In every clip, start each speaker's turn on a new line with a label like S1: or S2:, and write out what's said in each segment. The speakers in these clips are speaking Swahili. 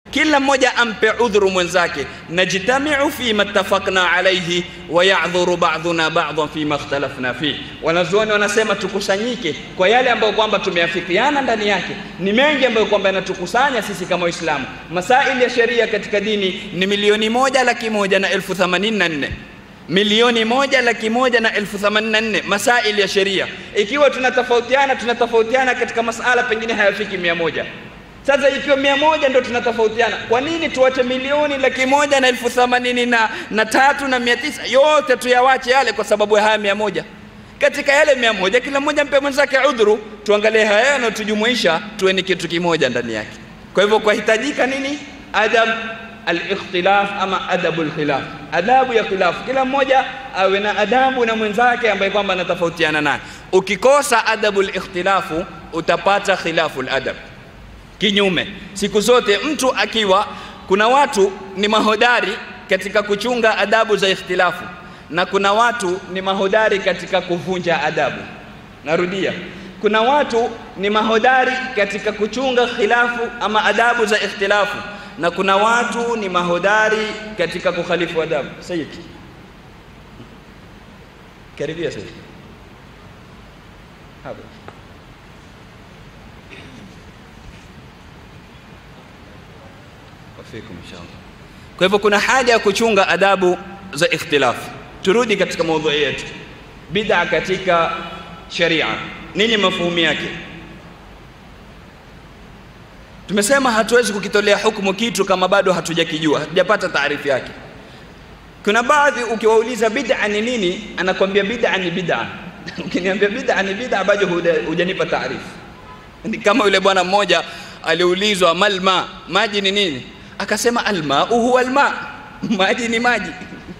S1: kila mmoja ampe udhuru mwenzake najtamiu fima ttafaqna alaihi wa yadhuru ba'dhuna ba'dhan fima ikhtalafna fi wanazuoni wanasema tukusanyike kwa yale ambayo kwamba tumeafikiana ndani yake ni mengi ambayo kwamba yanatukusanya sisi kama waislamu masaili ya sheria katika dini ni milioni moja laki moja na elfu themanini na nne milioni moja laki moja na elfu themanini na nne masaili ya sheria ikiwa tunatofautiana tunatofautiana katika masala pengine hayafiki mia moja sasa ikiwa mia moja ndo tunatofautiana kwa nini tuache milioni laki moja na elfu themanini na, na tatu na mia tisa yote tuyawache yale kwa sababu ya haya mia moja katika yale mia moja kila mmoja mpe mwenzake udhuru tuangalie haya yanayotujumuisha tuwe ni kitu kimoja ndani yake kwa hivyo kwahitajika nini adab alikhtilaf ama adabu lkhilaf adabu ya khilaf kila mmoja awe na adabu na mwenzake ambaye kwamba anatofautiana naye ukikosa adabu likhtilafu utapata khilafu ladab kinyume siku zote mtu akiwa kuna watu ni mahodari katika kuchunga adabu za ikhtilafu na kuna watu ni mahodari katika kuvunja adabu narudia kuna watu ni mahodari katika kuchunga khilafu ama adabu za ikhtilafu na kuna watu ni mahodari katika kukhalifu adabu sayyid karibia sayyid hapa wafikum inshallah kwa hivyo kuna haja ya kuchunga adabu za ikhtilafu turudi katika maudhui yetu bid'a katika sharia nini mafuhumu yake tumesema hatuwezi kukitolea hukumu kitu kama bado hatujakijua hatujapata taarifu yake kuna baadhi ukiwauliza bid'a ni nini anakwambia bid'a ni bid'a ukiniambia bid'a ni bid'a bado hujanipa taarifu ni kama yule bwana mmoja aliulizwa malma maji ni nini akasema almau huwa alma maji ni maji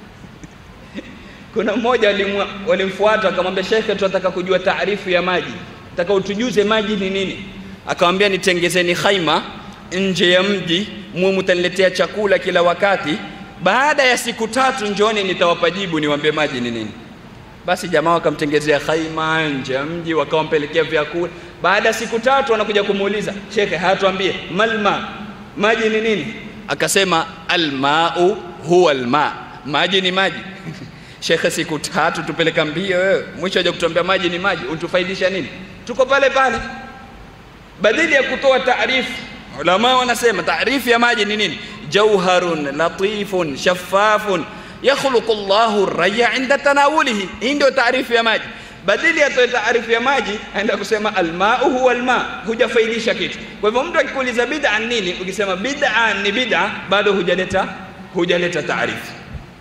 S1: kuna mmoja walimfuata akamwambia shekhe tunataka kujua taarifu ya maji nataka utujuze maji ni nini akamwambia nitengezeni khaima nje ya mji muwe mtaniletea chakula kila wakati baada ya siku tatu njoni nitawapa jibu niwaambie maji ni nini basi jamaa wakamtengezea khaima nje ya mji wakawampelekea vyakula baada ya siku tatu wanakuja kumuuliza shekhe hatuambie malma maji ni nini akasema almau huwa alma maji ni maji shekhe siku tatu tupeleka mbio wewe mwisho aja kutuambia maji ni maji untufaidisha nini tuko pale pale badili ya kutoa taarifu ulama wanasema taarifu ya maji ni nini jauharun latifun shaffafun yakhluqu llahu raya inda tanawulihi hii ndio taarifu ya maji badili atoe taarifu ya maji aenda kusema almau huwa alma hujafaidisha kitu kwa hivyo mtu akikuuliza bid'a nini ukisema bid'a ni bid'a bado hujaleta hujaleta taarifu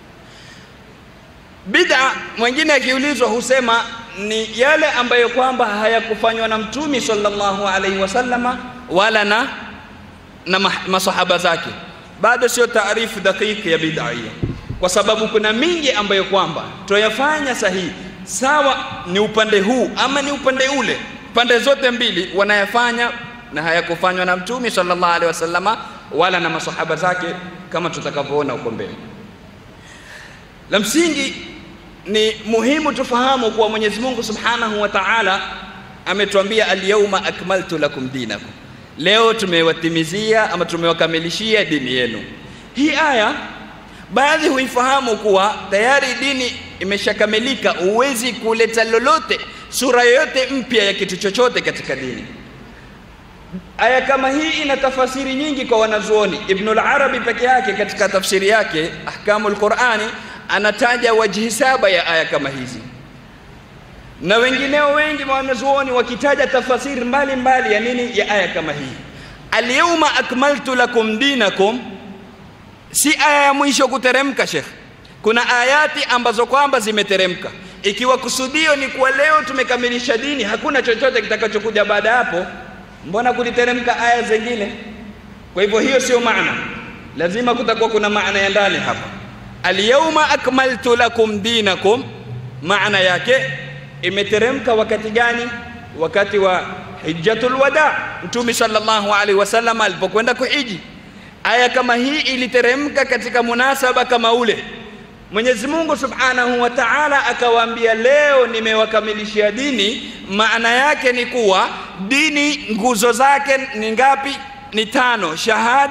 S1: bid'a mwingine akiulizwa husema ni yale ambayo kwamba hayakufanywa na mtumi sallallahu alaihi wasallama wala na na masahaba zake bado sio taarifu dakiki ya bid'a hiyo kwa sababu kuna mingi ambayo kwamba tuyafanya sahihi sawa ni upande huu ama ni upande ule pande zote mbili wanayafanya na hayakufanywa na mtumi sallallahu alaihi wasallama wala na masahaba zake kama tutakavyoona huko mbele la msingi ni muhimu tufahamu kuwa Mwenyezi Mungu Subhanahu wa Ta'ala ametuambia al-yawma akmaltu lakum dinakum, leo tumewatimizia ama tumewakamilishia dini yenu. Hii aya baadhi huifahamu kuwa tayari dini imeshakamilika, huwezi kuleta lolote sura yoyote mpya ya kitu chochote katika dini. Aya kama hii ina tafasiri nyingi kwa wanazuoni. Ibnul Arabi peke yake katika tafsiri yake Ahkamul Qur'ani anataja wajhi saba ya aya kama hizi na wengineo wengi wanazuoni wakitaja tafasiri mbalimbali ya nini ya aya kama hii alyawma akmaltu lakum dinakum si aya ya mwisho kuteremka shekh kuna ayati ambazo kwamba zimeteremka ikiwa kusudio ni kuwa leo tumekamilisha dini hakuna chochote kitakachokuja baada hapo mbona kuliteremka aya zingine kwa hivyo hiyo sio maana lazima kutakuwa kuna maana ya ndani hapa alyawma akmaltu lakum dinakum maana yake imeteremka wakati gani wakati wa hijjatul wada mtume sallallahu alaihi wasallam alipokwenda kuhiji aya kama hii iliteremka katika munasaba kama ule Mwenyezi Mungu Subhanahu wa Ta'ala akawaambia leo nimewakamilishia dini maana yake ni kuwa dini nguzo zake ni ngapi ni tano shahada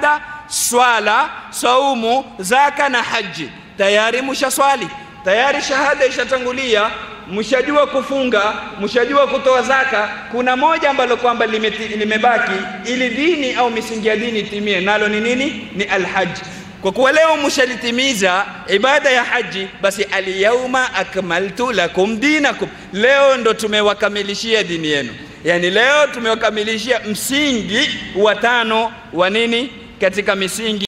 S1: swala, saumu, zaka na haji. Tayari mushaswali, tayari shahada ishatangulia, mshajua kufunga, mshajua kutoa zaka. Kuna moja ambalo kwamba limeti- limebaki ili dini au misingi ya dini itimie, nalo ni nini? Ni alhaji. Kwa kuwa leo mshalitimiza ibada ya haji, basi alyauma akmaltu lakum dinakum, leo ndo tumewakamilishia dini yenu. Yani leo tumewakamilishia msingi wa tano wa nini katika misingi